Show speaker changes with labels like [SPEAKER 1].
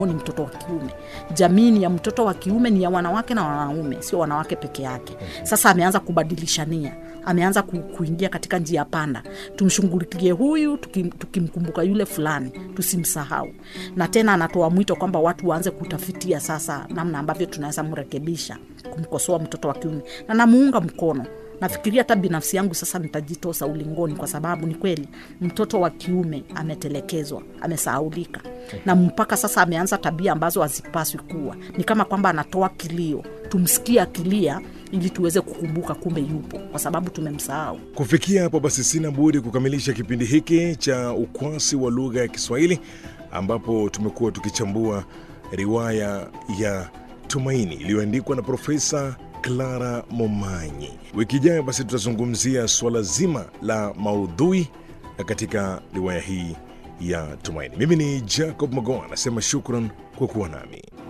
[SPEAKER 1] ni mtoto wa kiume. Jamii ni ya mtoto wa kiume, ni ya wanawake na wanaume, sio wanawake peke yake. Sasa ameanza kubadilishania, ameanza ku, kuingia katika njia panda. Tumshughulikie huyu tukim, tukimkumbuka yule fulani, tusimsahau. Na tena anatoa mwito kwamba watu waanze kutafitia sasa namna ambavyo tunaweza mrekebisha, kumkosoa mtoto wa kiume, na namuunga mkono nafikiria hata binafsi yangu sasa nitajitosa ulingoni, kwa sababu ni kweli mtoto wa kiume ametelekezwa, amesahaulika, na mpaka sasa ameanza tabia ambazo hazipaswi kuwa. Ni kama kwamba anatoa kilio, tumsikie akilia ili tuweze kukumbuka kumbe yupo, kwa sababu tumemsahau.
[SPEAKER 2] Kufikia hapo basi, sina budi kukamilisha kipindi hiki cha ukwasi wa lugha ya Kiswahili ambapo tumekuwa tukichambua riwaya ya Tumaini iliyoandikwa na Profesa Clara Momanyi. Wiki ijayo basi tutazungumzia suala zima la maudhui katika riwaya hii ya Tumaini. Mimi ni Jacob Magoa, anasema shukran kwa kuwa nami.